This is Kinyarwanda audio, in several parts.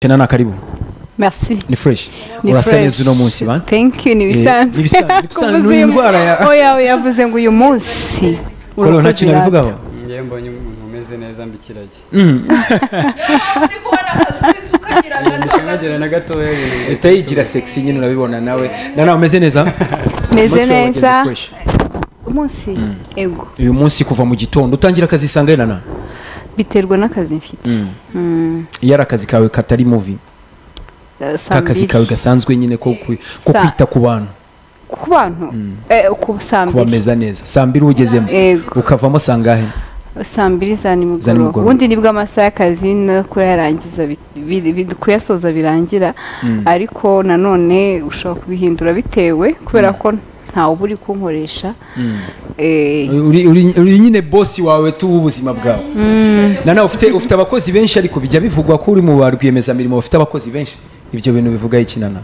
tena na karibu Merci. ni fresh Ni urasa fresh. neza uno munsi ba Thank you, ni Eh, ibisanzwe, ibisanzwe, Kuvuza uyu- n'indwara ya- Oya, oya, yavuze ngo uyu munsi. koro nta urakoze kintu abivugaho njyewe mbonye umuntu umeze neza mbikirage ndi kubona akazu k'isuka agira gato gato kagera na gatoya ibintu bihita itayigira sexy nyine urabibona nawe nana umeze neza Umunsi Meze wawe wagenze neza. fresh. Umunsi. Ego. uyu munsi kuva mu gitondo utangira akazi isange nana Biterwa n'akazi mfite. Mm, iyo ari akazi kawe katari muvi eh, saa kakazi mbiri. kawe gasanzwe nyine ko kwi- ko Sa- kwita ku bantu Ku bantu. Eh, ku saa mbiri. kubameza neza saa mbiri ugezemo Ego. ukavamo sangahe Saa mbiri za nimugoroba. nimugoroba. Ubundi nibwo amasaha y'akazi no kuyarangiza bi- bi- bi- kuyasoza birangira. Ariko nanone ushobora kubihindura bitewe kubera ko ntawe uba uri kunkoresha. Eh, Uri- uri uri nyine bosi wawe tu w'ubuzima bwawe nana ufite ufite abakozi benshi ariko bijya bivugwa ko uri mu ba rwiyemezamirimo bafite abakozi benshi ibyo bintu bivuga iki nana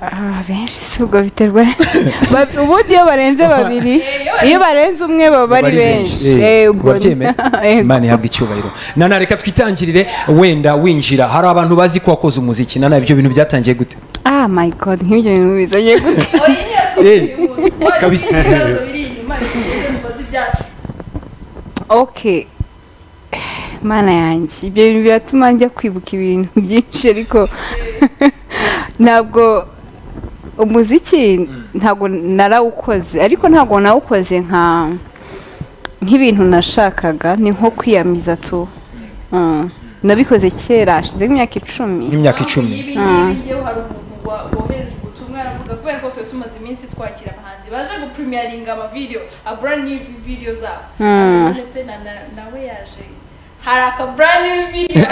Ah, benshi si ubwo biterwa Ba- ubundi iyo barenze babiri iyo barenze umwe baba ari benshi Eh, ubwo- babyemeye Yego. imana ihabwa icyubahiro nana reka twitangirire wenda winjira hari abantu bazi ko wakoze umuziki nana ibyo bintu byatangiye gute ah my god nk'ibyo bintu bizanye gute oya iyo Eh, yatubwiye umuntu kabisa. kabisa ibibazo biri inyuma ibyo dukoze ibyacu okay mana yanjye ibyo bintu biratuma njya kwibuka ibintu byinshi ariko ntabwo umuziki ntabwo narawukoze ariko ntabwo nawukoze nka nk'ibintu nashakaga ni nko kwiyamiza tu Mm. nabikoze kera hashize nk'imyaka icumi nk'imyaka icumi Ibi ngibi njyewe hari umuntu wa- wohereje ubutumwa aravuga kubera ko tuba tumaze iminsi twakira abahanzi baje gupurimaringa amavideyo agura n'ivideyo zabo Mm. ndetse na- na- nawe yaje hari akabura n'ivideyo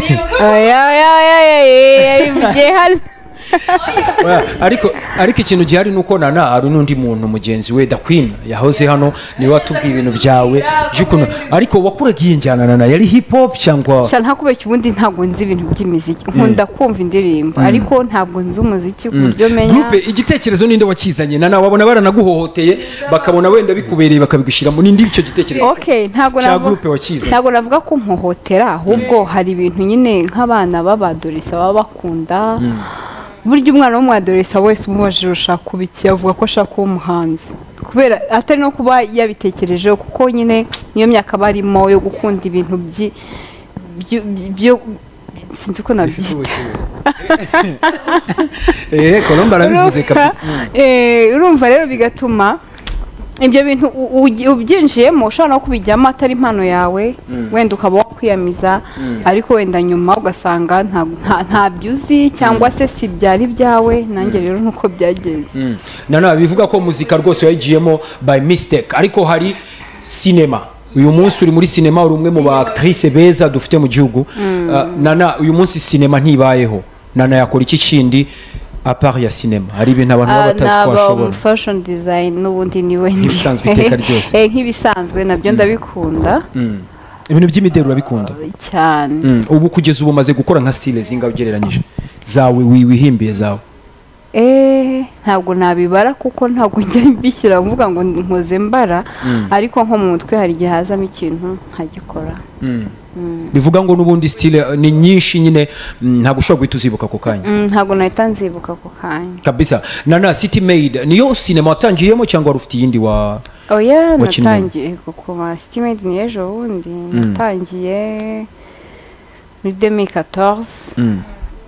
niba oya oya oya oya oya bigiye hano Oya, ariko ariko ikintu gihari ni uko nana hari n'undi muntu mugenzi we dakwina yahoze hano niwe watubwiye ibintu byawe by'ukuntu ariko wakuraga iyi njyana nana yari hip hop cyangwa nta kubeshya ubundi ntabwo nzi ibintu by'imiziki nkunda kumva indirimbo ariko ntabwo nzi umuziki ku buryo menya gurupe igitekerezo ninde wakizanye nana wabona baranaguhohoteye bakabona wenda bikubereye bakabigushyiramo ninde icyo gitekerezo okay ntabwo cya navuga- groupe wakizanye. ntabwo navuga ko mpohotera ahubwo hari ibintu nyine nk'abana b'abadoresa baba bakunda burya umwana w'umwadoresa wese umubajije ushaka kuba iki avuga ko ashaka kuba umuhanzi kubera atari no kuba yabitekerejeho kuko nyine niyo myaka barimo yo gukunda ibintu byi- byo- byo- sinzi ko nabyita ubukene eh Colombe arabivuze kabisa Eh, urumva rero bigatuma ibyo bintu u- ugi- ubyinjiyemo ushobora no kubijyamo atari impano yawe wenda ukaba wakwiyamiza ariko wenda nyuma ugasanga nta- nta- ntabyo uzi cyangwa se si byari ibyawe nanjye rero nuko byagenze Mm. nana bivuga ko muzika rwose wayigiyemo by mistake ariko hari sinema uyu munsi uri muri sinema uri umwe mu ba actrice beza dufite mu gihugu Ah, nana uyu munsi sinema ntibayeho nana yakora iki kindi apart ya sinema hari ibintu abantu baba Ah, batazi ko naba bashobora fashion design n'ubundi ni we Nk'ibisanzwe iteka ryose. Eh, nk'ibisanzwe nabyo ndabikunda Mm. ibintu by'imideri urabikunda cyane Mm. ubu kugeza ubu umaze gukora nka stile zinga ugereranyije zawe wi- wihimbiye zawe Eh, ntabwo nabibara kuko ntabwo njya mbishyira mvuga ngo nkoze mbara ariko nko mu mutwe hari igihe hazamo ikintu nkagikora bivuga ngo n'ubundi stile eh, ni nyinshi nyine mm, ntabwo ushobora guhita uzibuka ako kanya Mm, ntabwo nahita nzibuka ako kanya kabisa nana city made niyo sinema watangiyemo cyangwa wari ufite iyindi wa oya Wakinnye. natangiye gukoma sitimedi ni ejo bundi natangiye muri 2014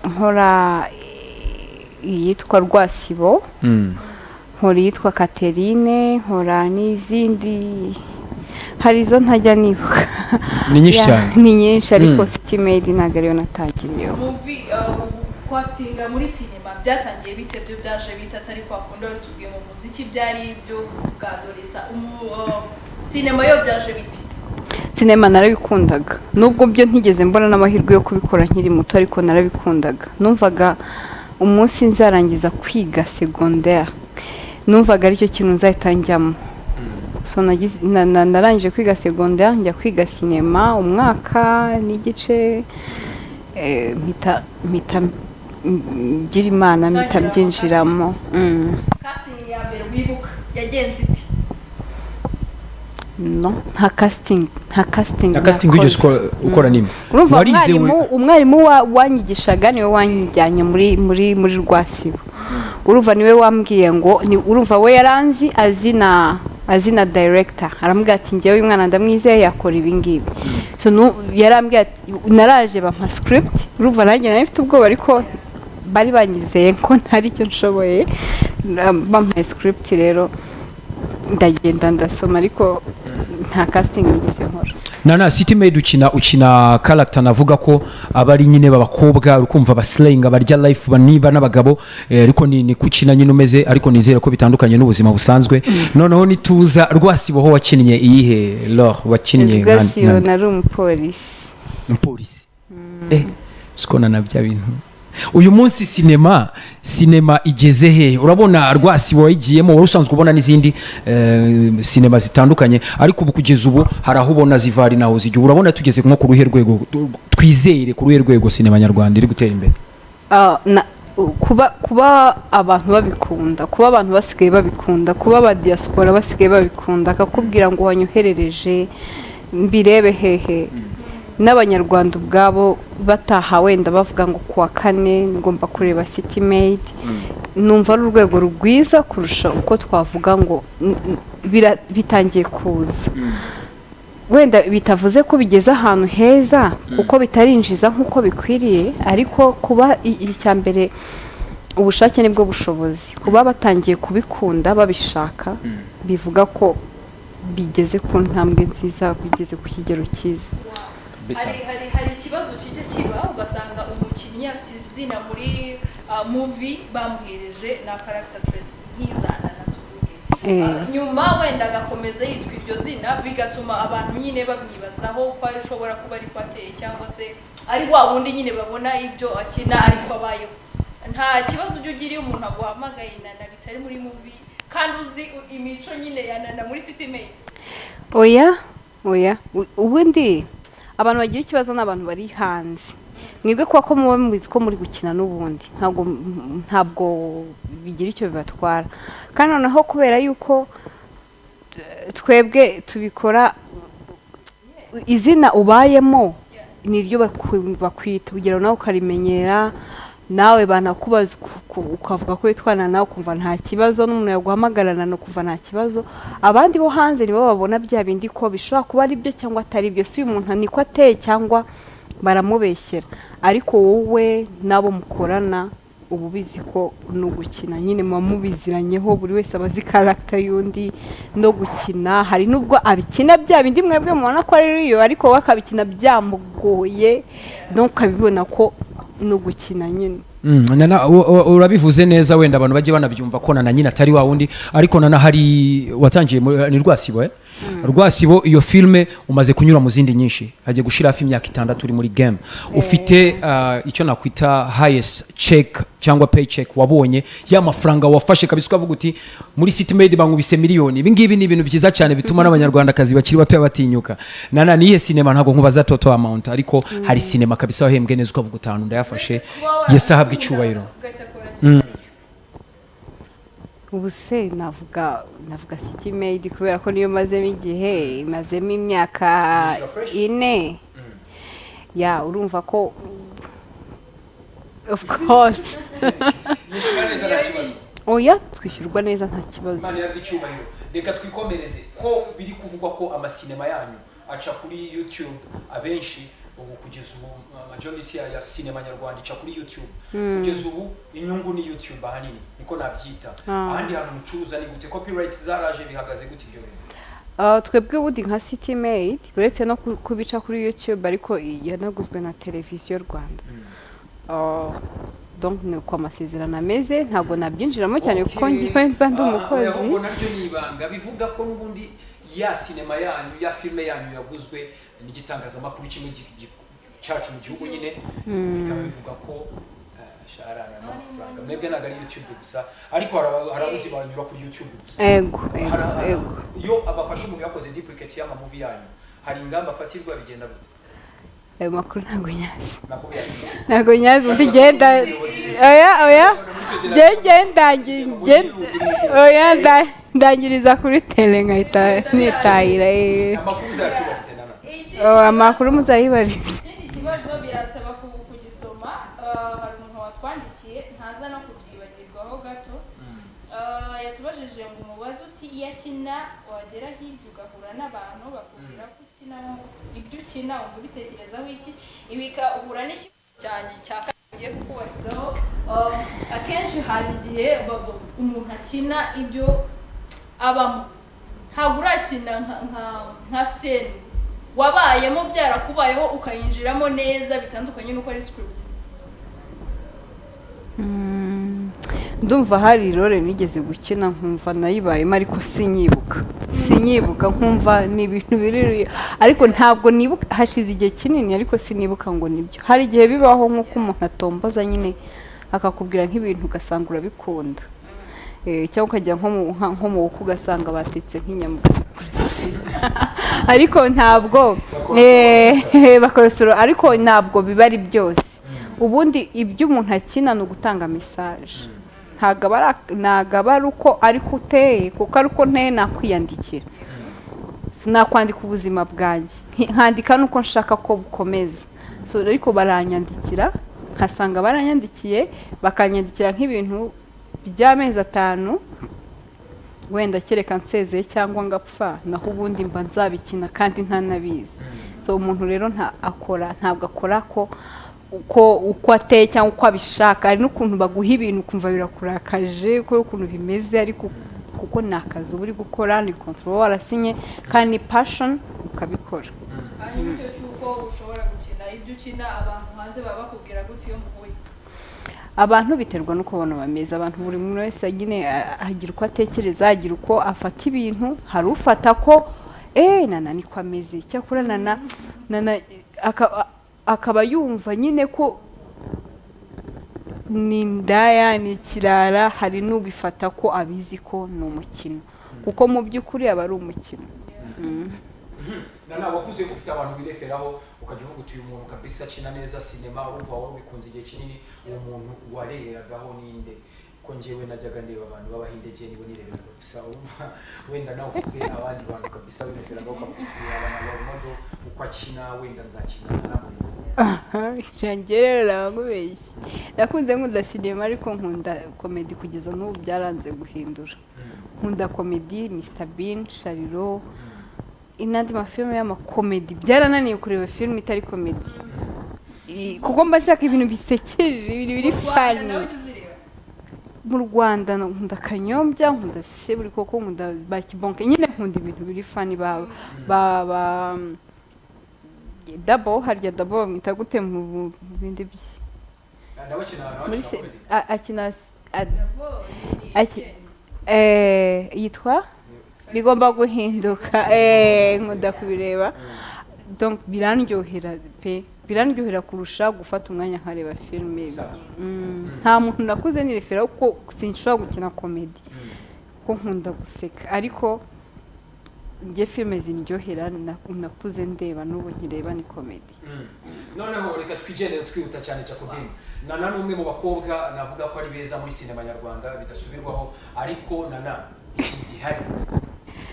nkora eh, iyitwa rwasibo nkora iyitwa Katerine nkora n'izindi hari izo ntajya nibuka Ni nyinshi Ya, cyane. ni nyinshi ariko Mm. city made ntabwo ariyo natangiriyeho muvi kwatinga muri sinema byatangiye bite byo byaje bita atari kwa kundi wari utubwiye mu muziki byari ibyo kugadoreza sinema yo byaje biti sinema narabikundaga nubwo byo ntigeze mbona n'amahirwe yo kubikora nkiri muto ariko narabikundaga numvaga umunsi nzarangiza kwiga segonderi numvaga aricyo kintu nzahita njyamo So nagize- na- na- narangije kwiga segonderi njya kwiga sinema umwaka n'igice eh, mpita mpita m- ngira imana mpita mbyinjiramo Mm. casting ya mbere wibuka yagenze iti no nta kasitingi nta kasitingi na casting wigeze ukora- ukora nima urumva warize umwarimu we- umwarimu wa- wanyigishaga niwe wanyijyanye muri muri muri rwasibo urumva niwe wambwiye ngo ni urumva we yaranzi azi na azi na director arambwira ati njyewe uyu mwana ndamwizeye yakora ibi ngibi so nu- yarambwiye ati naraje bampa script urumva nanjye nari mfite ubwoba ariko bari banyizeye ko ntari icyo nshoboye na- bampaye script rero ndagenda ndasoma ariko nta casting nigeze nkora nana sitimedi ukina ukina karagita navuga ko aba ari nyine b'abakobwa uri kumva abasilayinga barya life niba n'abagabo eh, ariko ni ni ko ukina nyine umeze ariko nizere ko bitandukanye n'ubuzima busanzwe noneho nituza rwasiboho wakinnye iyihe lor wakinnye nka- ubwasiyo nka- nari umupolisi umupolisi eh sikona na bya bintu uyu munsi sinema sinema igeze he urabona rwasibo wayigiyemo wari usanzwe ubona n'izindi eh, sinema zitandukanye ariko ubu kugeza ubu hari aho ubona ziva hari n'aho zijya ubu urabona tugeze nko ku ruhe rwego twizere ku ruhe rwego sinema nyarwanda iri gutera imbere Ah, na- u- kuba kuba abantu babikunda kuba abantu basigaye babikunda kuba aba diaspora basigaye babikunda akakubwira ngo wanyoherereje mbirebe hehe n'abanyarwanda ubwabo bataha wenda bavuga ngo kuwa kane ngomba kureba city made numva ari urwego rwiza kurusha uko twavuga ngo n- n- bira- bitangiye kuza wenda bitavuze ko bigeze ahantu heza kuko bitarinjiza nk'uko bikwiriye ariko kuba i- icya mbere ubushake nibwo bushobozi kuba batangiye kubikunda babishaka bivuga ko bigeze ku ntambwe nziza bigeze ku kigero cyiza hari hari hari ikibazo kijya kiba ugasanga umukinnyi afite izina muri ah, movie bamuhereje na character traits nk'izana na tuvuge Eh. Ah, nyuma wenda agakomeza yitwa iryo zina bigatuma abantu nyine bamwibazaho ko ari ushobora kuba ariko ateye cyangwa se ari wa wundi nyine babona ibyo akina ariko abayeho nta kibazo ujya ugira iyo umuntu aguhamagaye nana bitari muri movie kandi uzi u- imico nyine ya nana muri city mail oya oya U- ubundi abantu bagira ikibazo ni abantu bari hanze mwebwe kuba ko muba mubizi ko muri gukina n'ubundi ntabwo m- ntabwo bigira icyo bibatwara kandi noneho kubera yuko t- twebwe tubikora izina ubayemo ni ryo baku- bakwita kugira ngo nawe ukarimenyera nawe banakubaza uku- uku- ukavuga ko witwana nawe ukumva nta kibazo n'umuntu yaguhamagarana ni ukumva nta kibazo abandi bo hanze nibo babona bya bindi ko bishobora kuba ari byo cyangwa atari byo si uyu muntu niko ateye cyangwa baramubeshyera ariko wowe n'abo mukorana uba ubizi ko ni ugukina nyine muba mubiziranyeho buri wese aba azi karagita y'undi no gukina hari n'ubwo abikina bya bindi mwebwe mubona ko ari riyo ariko we akabikina byamugoye no ukabibona ko ni ugukina nyine Mm, nana u- u- urabivuze neza wenda abantu bajye banabyumva ko nana nyine atari wa wundi ariko nana hari watangiye muri- ni rwasibo eh? rwasibo iyo filme umaze kunyura mu zindi nyinshi hagiye gushira hafi imyaka itandatu uri muri game ufite ah, icyo nakwita highest check cyangwa paycheck wabonye ya mafaranga wafashe kabisa ukavuga uti muri city made bankubise miliyoni ibi ngibi ni ibintu byiza cyane bituma n'abanyarwandakazi bakiri batoya batinyuka nana niyihe sinema ntabwo nkubaza toto amount ariko hari sinema kabisa wahembwe neza ukavuga utantu ndayafashe yesu ahabwa icyubahiro ubu se navuga navuga city made kubera ko niyo mazemo igihe imazemo imyaka ine ya urumva ko of course oya twishyurwa neza nta kibazo imana yarabwa icyubahiro reka twikomereze ko biri kuvugwa ko amasinema yanyu aca kuri youtube abenshi ubu kugeza ubu uh, majority ya- ya sinema nyarwanda ica kuri youtube kugeza ubu inyungu ni youtube ahanini niko nabyita Ah. ahandi hantu mucuruza ni gute copyright zaraje bihagaze gute ibyo bintu Ah, twebwe ubundi nka city made uretse no ku- kubica kuri youtube ariko yanaguzwe na televiziyo rwanda Ah, donc ni uko amasezerano ameze ntabwo nabyinjiramo cyane kuko njyewe mba ndi umukozi ahubwo naryo ni ibanga bivuga ko n'ubundi ya sinema yanyu ya filime yanyu yaguzwe n'igitangazamakuru kimwe gi- gi- cyacu mu gihugu nyine bikaba bivuga ko eh, sharara n'amafaranga mwebwe ntabwo ari youtube gusa ariko hari aba- hari abazi banyura kuri youtube gusa ego ego Hari- ego iyo abafasha umuntu yakoze duplicate y'amamuvi yanyu hari ingamba afatirwa bigenda gute ayo makuru ntabwo nyazi nako biyasinze ntabwo nyazi undi igenda oya oya njye ndangi- njye- oya nda- ndangiriza kuri tere nkahita nitahira eh. amakuru uzatubaze nana iki Oh, amakuru muzayibariza ikindi kibazo biransaba ku- kugisoma Ah, hari umuntu watwandikiye ntaza no kubyibagirwaho gato Ah, yatubajije ngo umubaze uti iyo akina wagera hirya ugahura n'abantu bakubwira ko ukina ibyo ukina wumva ubitekerezaho iki ibi ka- uhura n'ikibazo cyanjye cya kabiri ngiye kukubarizaho Ah, akenshi hari igihe baba- umuntu akina ibyo abamo ntabwo urakina nka- nka- nka seni wabayemo byarakubayeho ukayinjiramo neza bitandukanye n'uko ari script ndumva hari irore nigeze gukina nkumva nayibayemo ariko sinyibuka sinyibuka nkumva ni ibintu biri ariko ntabwo nibuka hashize igihe kinini ariko sinibuka ngo nibyo hari igihe bibaho nk'uko umuntu atomboza nyine akakubwira nk'ibintu ugasanga urabikunda Eh, cyangwa ukajya nko mu nka- nko mu bukwe ugasanga batetse nk'inyama ariko ntabwo eh, bakorosoro ariko ntabwo biba ari byose ubundi ibyo umuntu akina ni ugutanga mesaje ntabwo aba ari- ntabwo aba ari uko ariko uteye kuko ari uko nteye nakwiyandikira sinakwandika ubuzima bwanjye Nki- nkandika nuko nshaka ko bukomeza so ariko baranyandikira nkasanga baranyandikiye bakanyandikira nk'ibintu by'amezi atanu wenda kereka nsezeye cyangwa ngapfa naho ubundi mba nzabikina kandi ntanabizi so umuntu rero nta akora ntabwo akora ko uko uko ateye cyangwa uko abishaka hari n'ukuntu baguha ibintu ukumva birakurakaje ko ukuntu bimeze ariko kuko ni akazi uba uri gukora ni kontoro warasinye kandi ni pashoni ukabikora hanyuma icyo cy'uko ushobora gukina ibyo ukina abantu hanze baba bakubwira gutya iyo muhuye abantu biterwa no kubona bameze abantu buri muntu wese nyine a- agira uko atekereza agira uko afata ibintu hari ufata ko eee nana niko ameze cyakora nana nana aka- akaba yumva nyine ko ni indaya ni ikirara hari n'ubifata ko abizi ko ni umukino kuko mu by'ukuri aba ari umukino nana wakuze ufite abantu bireferaho ukajya uvuga uti uyu muntu kabisa akina neza sinema urumva wowe bikunze igihe kinini uwo muntu warereragaho ninde ko njyewe najyaga ndeba abantu b'abahinde gihe nibo nireberaga gusa urumva wenda nawe ufite abandi bantu kabisa bireferagaho ukabapfira abantu barumago uko akina wenda nzakina namurenze ngerera abakubeshye nakunze nkunda sinema ariko nkunda komedi kugeza n'ubu byaranze guhindura nkunda komedi Mr Bean Shariro inandi mafilime y'amakomedi byarananiye kureba filime itari komedi I- kuko mba nshaka ibintu bisekeje ibintu biri Mu Rwanda fani nawe ujya mu rwanda nkunda kanyombya uzireba nkunda seburi koko nkunda ba kibonke nyine nkunda ibintu biri fani ba ba ba dabo harya dabo bamwita gute mu mu bindi bye ndabakina muri nabakina se komedi a- akina a- nabwo ni Aki- ikintu. eh, yitwa bigomba guhinduka eh, nkunda kubireba donc birandyohera pe birandyohera kurusha gufata umwanya nkareba filime Mm, nta muntu nakuze nirefera kuko sinshobora gukina komedi kuko nkunda guseka ariko njye filime zindyohera na- nakuze ndeba n'ubu nkireba ni komedi Mm. noneho reka twigendere twihuta cyane cakobin nana ni umwe mu bakobwa navuga ko ari beza muri sinema nyarwanda bidasubirwaho ariko nana ikintu gihari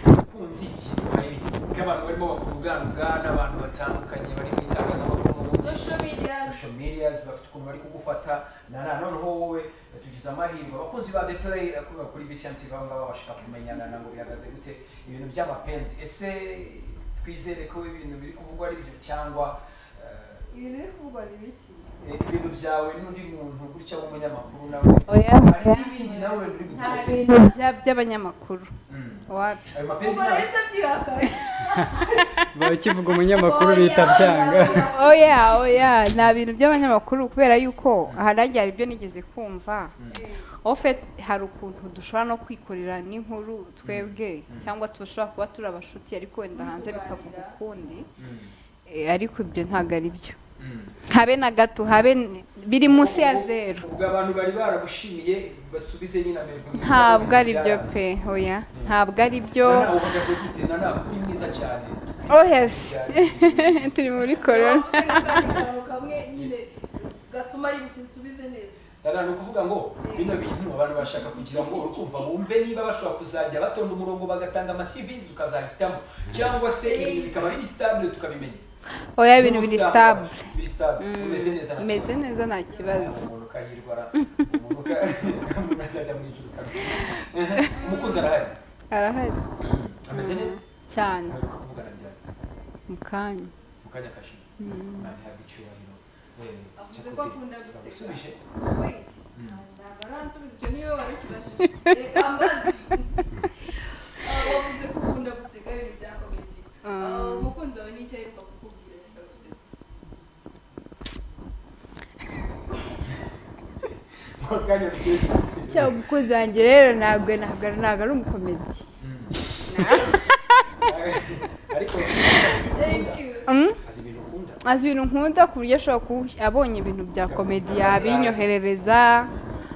ukunzi byitwaye bite ko abantu barimo bakuruganuga n'abantu batandukanye bari mu itangazamakuru social media social medias bafite ukuntu bari kugufata nana noneho wowe tugize amahirwe abakunzi ba the play eh, kubera kuri bitm tv baba babashaka kumenya nana ngo bihagaze gute ibintu by'amapenzi ese twizere ko ibintu biri kuvugwa ari byo cyangwa eh, Eh, ibintu byawe n'undi muntu gutya w'umunyamakuru nawe Oya, hari oya. n'ibindi nawe uri ibintu gukoresha bya- by'abanyamakuru Mm. wapi ayo mapenzi ubwo nawe rero byihakana bakivuga umunyamakuru bita byanga oya oya ni ibintu by'abanyamakuru kubera yuko ahanajya hari ibyo nigeze kumva ofet hari ukuntu dushobora no kwikorera n'inkuru twebwe cyangwa dushobora kuba turi abashuti ariko wenda hanze bikavuga ukundi Mm. Eh, ariko ibyo ntabwo ari byo Mm. habe na gato habe n- biri munsi ya zeru ubwo abantu bari baragushimiye basubize nyine amerwe mwiza ntabwo ari ibintu byo byaranze. pe oya ntabwo ari byo nana uhagaze gute nana uri mwiza cyane oh yes Cyane. turi muri korona wavuze ngo uzajya akantu kamwe nyine gatuma ari buti nsubize neza dada ni ukuvuga ngo bino bintu abantu bashaka kugira ngo urukumva bumve niba bashobora kuzajya batonda umurongo bagatanga amasivizi ukazahitamo cyangwa se ibintu bikaba biri sitabule tukabimenya oya ibintu biri sitabule biri sitabule umeze neza nta umeze kibazo. neza nta kibazo umuntu ukahirwa ara- umuntu uka- umuntu azajya mu ijuru kabisa umukunzi arahari arahari ameze neza cyane ari kuvugana byane mu kanya mu kanya kashize imana ihabwa icyubahiro Eh, Avuze cyo ko kubwira- akunda guseka. sinagusubije. ntabwo aransubiza ibyo niyo wari ukibajije reka amazi Ah, wavuze ko ukunda guseka ibintu bya komedi Ah, umukunzi wawe nicyo aheruka kukubwira kikagusetsa Mu kanya kashize. cyangwa umukunzi wanjye rero ntabwo ntabwo ari- ntabwo ari umukomedi ariko azi ibintu thank ukunda. you Mm? azi ibintu ukunda azi ibintu nkunda ku buryo ashobora kuba abonye ibintu bya komedi yabinyoherereza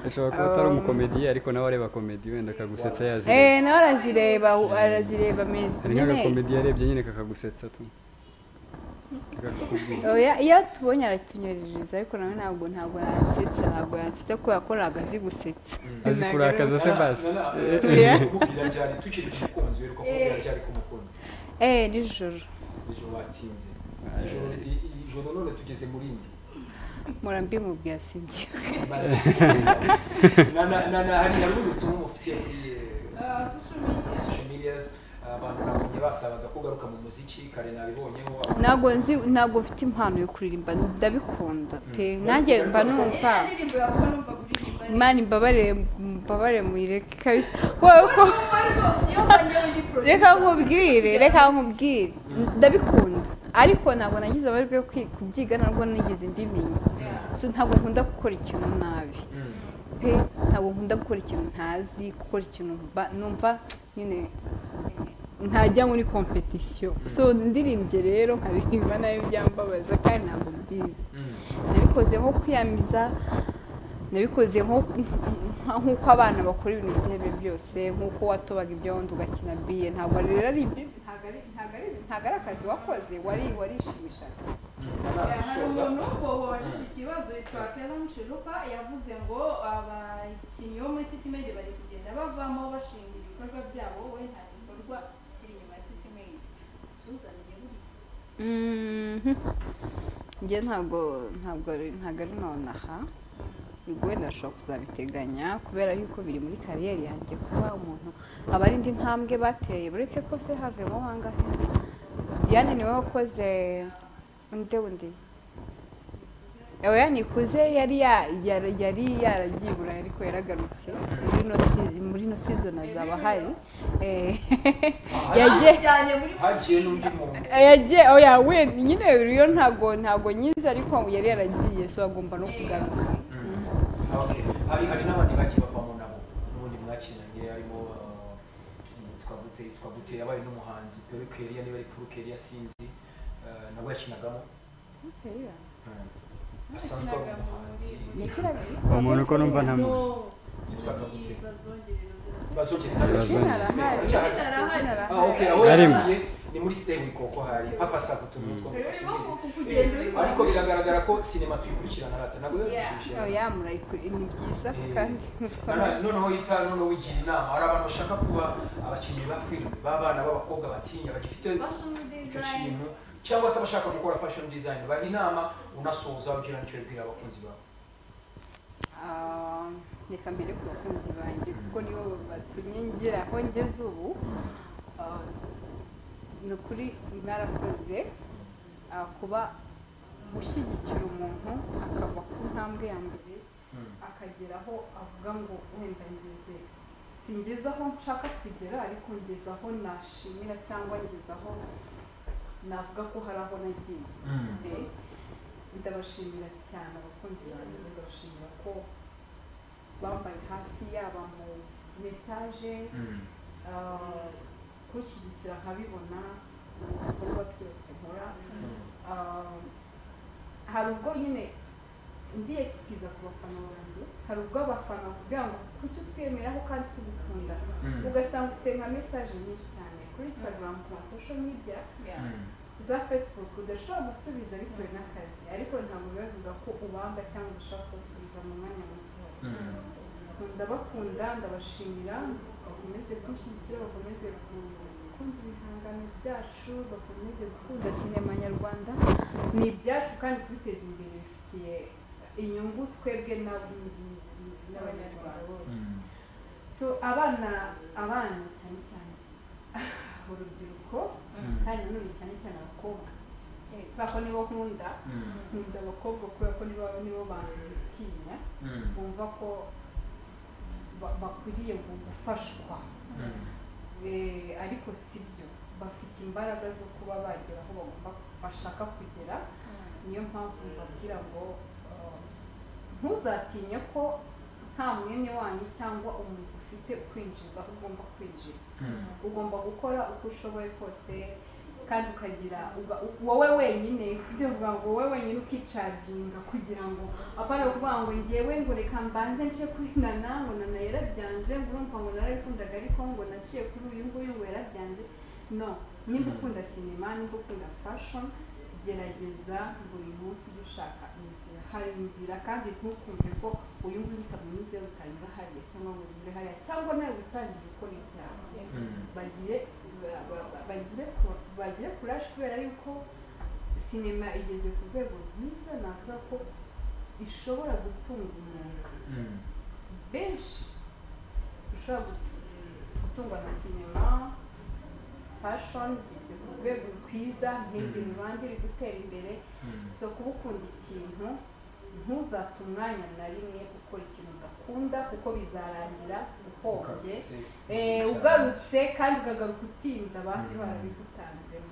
ashobora kuba atari umukomediye ariko nawe areba komedi wenda akagusetsa yazira Eh, nawe arazireba arazireba ameze hari nyine nk'agakomedi yarebye nyine kakagusetsa tu kakakubwira Oya, iyo tubonye aratunyoherereza ariko nawe ntabwo ntabwo yansetsa ntabwo yansetsa kubera ko ntabwo azi gusetsa azi kurakaza se basi Na- na- Eh, na- Yeah. kumubwira byari tukiri ku mukunzi wiruka kumubwira byari ku mukunzi eh nijoro ejo watinze Ijoro- i- i- ijoro none tugeze muri mbi mpora mbimubwira sinjye Na- na- na- na- hari hari ubutumwa mufitiye kuri eh, social medias abantu nabonye basabaga ko ugaruka mu muziki kare nabibonyeho ntabwo nzi ntabwo mfite impano yo kuririmba ndabikunda pe nanjye mba numva iriya ndirimbo yawe ko numva kuririmba imana imbabarire imbabarire muyireke kabisa kubera ko Numva rwose iyo wanjyewe ndi reka producer. nkubwire reka nkubwire ndabikunda ariko ntabwo nagize amahirwe yo kwi- kubyiga ntabwo nigeze mbimenya so ntabwo nkunda gukora ikintu nabi Mm. pe ntabwo nkunda gukora ikintu ntazi gukora ikintu mba- numva nyine ntajya muri kompetisiyo so ndirimbye rero nkaririmba nabi byambabaza kandi ntabwo mbizi Mm. nabikoze nko kwiyamiza nabikoze nko- nka- nk'uko abana bakora ibintu byabo byose nk'uko watobaga ibyo wundi ugakina biye ntabwo rero ari ibyo ntabwo ari- ntabwo ari- ntabwo ari akazi wakoze wari warishimishaga Na- na- hari gusoza. umuntu wabajije ikibazo twakeza mushiruka yavuze ngo abakinnyi bo muri city maid bari kugenda bavamo bashinga ibikorwa byabo we nta gikorwa kiri inyuma ya city maid tuzaniye buriya njye ntabwo ntabwo ari- ntabwo ari nonaha ubwo wenda ndashobora kuzabiteganya kubera yuko biri muri kariyeri yanjye kuba umuntu aba ari indi ntambwe bateye uretse ko se havemo wangahe diane niwe wakoze undi undi oya nikuze yari ya- yari- yari yaragiye i burayi ariko yaragarutse muri ino si- muri ino season azaba ahari Eh, yagiye yajyanye muri hagiye n'undi muntu yagiye oya we nyine rero ntago ntago nyiza ariko yari yaragiye so agomba no kugaruka Okay. hari hari n'abandi bagiye bavamo nabo n'ubundi mwakinanye harimo uh, twagute twagute yabaye n'umuhanzi Pere Keria niba ari Pere Keria sinzi uh, nawe yakinagamo Hmm. asanzwe ari umuhanzi yakinaga uwo muntu ko numva ntamuzi yitwaga gute bazongerera zirasubira bazongere Bazongere. Ah, okay, aho Arimo. yagiye ni muri stable koko hari papa sakutu n'utwo rero niba ku kugenda Eh, ubikora ariko biragaragara ko sinema tuyikurikirana rata ntabwo Yeah. yadushimishije oya murayikuri ni byiza Eh, kandi Nana- noneho yita noneho wigira inama hari abantu bashaka kuba abakinnyi ba filime b'abana b'abakobwa batinya bagifite Fashion icyo design. kintu cyangwa se abashaka gukora fashion design baha inama unasoza ugira nicyo wibwira abakunzi bawe Ah, reka mbere ku bakunzi banjye kuko nibo batumye ngera aho ngeze ubu Ah, ni ukuri mwarakoze ah, kuba gushyigikira umuntu akava ku ntambwe ya mbere akagera aho avuga ngo wenda ngeze singeze aho nshaka kugera ariko ngeze aho nashimira cyangwa ngeze aho navuga ko hari aho nagiye Eh, ndabashimira cyane abakunzi banjye ndabashimira ko bambaye hafi yaba mu mesaje ah, kunshyigikira nkabibona mu bikorwa byose nkora Ah, hari ubwo nyine ndi egiskiza ku bafana banjye hari ubwo abafana bavuga ngo kuki utwemeraho kandi tugukunda ugasanga ufite nka mesaje nyinshi cyane kuri instagram ku ma social media za facebook udashobora gusubiza bitewe n'akazi ariko ntabwo biba bivuga ko ubanga cyangwa udashaka kuwusubiza mu mwanya muto ndabakunda ndabashimira bakomeze kunshyigikira bakomeze gukunda ibihangano byacu bakomeze gukunda sinema nyarwanda ni ibyacu kandi kubiteza imbere bifitiye inyungu twebwe n'ab- n'abanyarwanda bose so abana abana cyane cyane urubyiruko kandi nanone cyane cyane abakobwa Eh, kubera ko nibo nkunda nkunda abakobwa kubera ko nibo nibo bantinya bumva ko ba- bakwiriye gu- gufashwa Eh, ariko si byo bafite imbaraga zo kuba bagera aho bagomba bashaka kugera niyo mpamvu mbabwira ngo eh, ntuzatinye ko nta mwene wanyu cyangwa umuntu ufite kwinjiza aho ugomba kwinjira ugomba gukora uko ushoboye kose kandi ukagira uga- u- wowe wenyine ibyo bivuga ngo wowe wenyine ukicaginga kugira ngo apana kuvuga ngo ngewe ngo reka mbanze nce kuri nana ngo nana yarabyanze ngo urumva ngo narabikundaga ariko ngo naciye kuri uyu nguyu ngo yarabyanze no nimba ukunda sinema nimba ukunda fashion gerageza buri munsi ujye ushaka inzira hari inzira kandi ntukumve ko uyu nguyu utamunyuze utanyura hariya cyangwa ngo unyure hariya cyangwa nawe witangire ukora ibyawe bagire ba- ba- ba- bagire ku- bagire kuraje kubera yuko sinema igeze ku rwego rwiza navuga ko ishobora gutunga umuntu benshi ushobora gut- gutungwa na sinema fashion igeze ku rwego rwiza nk'ibintu bandi iri gutera imbere so kuba ukunda ikintu ntuzate umwanya na rimwe ukora ikintu udakunda kuko bizarangira uhombye Eh, ugarutse kandi ukagaruka utinze abandi barabibutanzemo